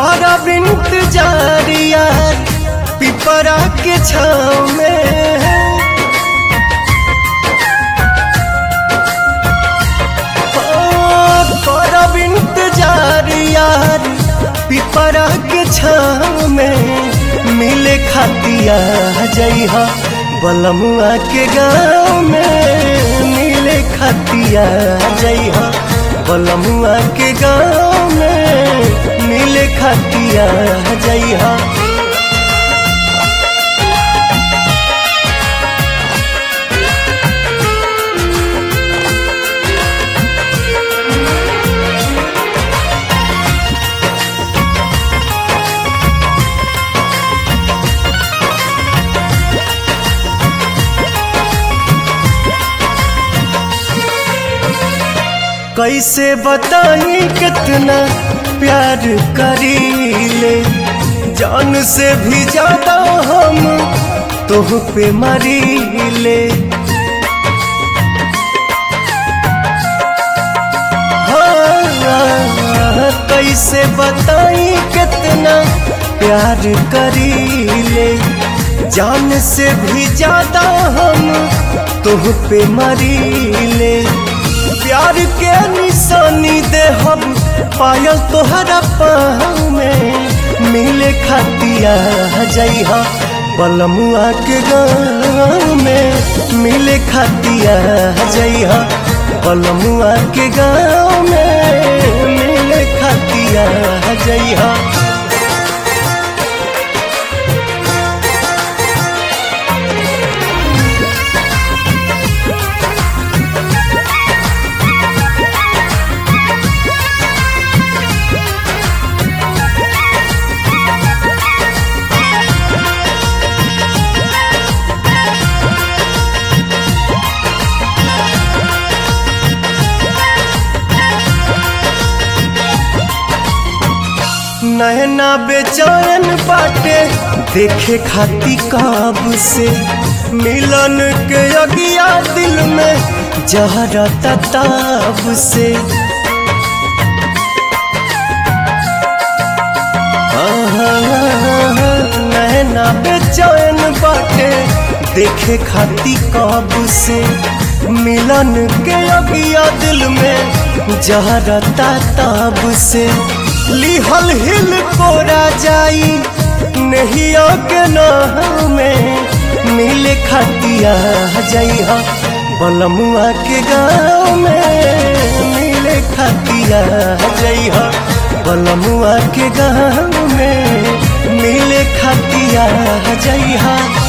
करब इंतजार यार पिपरा के छाव में करब इंतजार यार पिपरा के छाव में मिले खातिया जइहा बलमुआ के गाँव में मिले खातिया जइहा बलमुआ के गाँव में मिले खातिया जइहा कैसे बताई कितना प्यार करीले जान से भी ज्यादा हम तोह पे मरीले हाँ, कैसे बताई कितना प्यार करीले जान से भी ज्यादा हम तोह पे मरीले प्यार के निशानी दे हम पायल तोहरा पाँव में मिले खातिया जइहा बलमुआ के गाँव में मिले खातिया जइहा बलमुआ के गाँव में मिले खातिया जइहा नैना बेचैन बाटे देखे खाती काब से मिलन के अगिया दिल में जहरा ताब से नैना बेचैन बाटे देखे खाती काब से मिलन के अगिया दिल में जहरा ताब से लिहल हिल कोरा जाई नहीं के नाम में मिले खातिया जइहा बलमुआ के गाँव में मिले खातिया जइहा बलमुआ के गाँव में मिले खातिया जइहा